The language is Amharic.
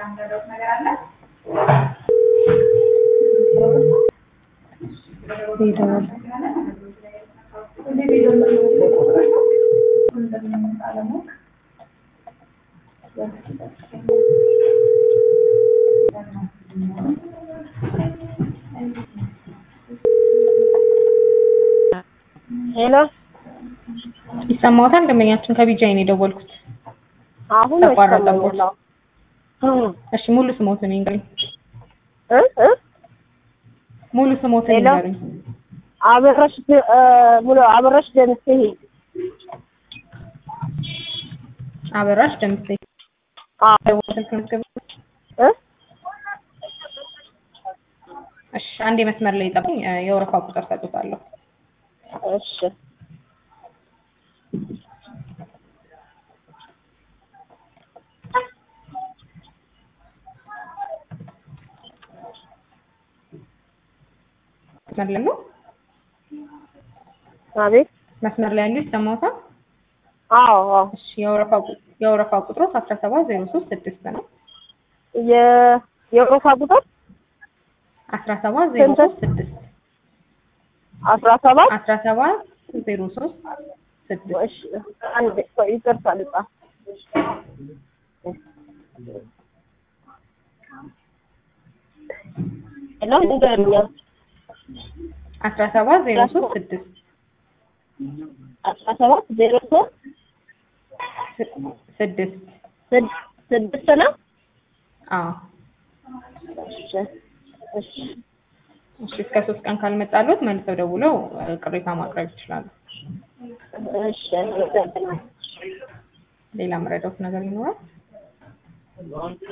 ሄደዋል። ሄሎ ይሰማዎታል? ደንበኛችን ከቢጃይ ነው የደወልኩት። አሁን ተቋረጠቦት። ይሰማኛል። አዎ። እሺ ሙሉ ስሞትን ይንገሩኝ። እ እ ሙሉ ስሞትን ሄሎ? ይንገሩኝ። አበረሽ ደ- እ ሙሉ አበረሽ ደምሴ አበራሽ ደምሴ አዎ ስልክ መዝገብ። እ እሺ አንዴ መስመር ላይ ጠብቁኝ። እ የወረፋ ቁጥር ሰጥቷለሁ። እሺ መስመር ላይ ነው። አቤት መስመር ላይ ያሉ ይሰማዎታል? አዎ አዎ እሺ የወረፋ ቁ- የወረፋ ቁጥሩ 17036 ነው። የ የወረፋ ቁጥር 17036 አስራ ሰባት 17036 እሺ አንድ ቆይ ይቅርታ ልጻፍ ሄሎ ንገሩኝ አስራ ሰባት ዜሮ ሶስት ስድስት አስራ ሰባት ዜሮ ሶስት ስድስት ስድ- ስድስት ነው አዎ እሺ እሺ እሺ እስከ ሶስት ቀን ካልመጣሉት መልሰው ደውለው እ፣ ቅሬታ ማቅረብ ይችላሉ። እሺ አመሰግናለሁ። ሌላ መረዳት ነገር ይኖራል?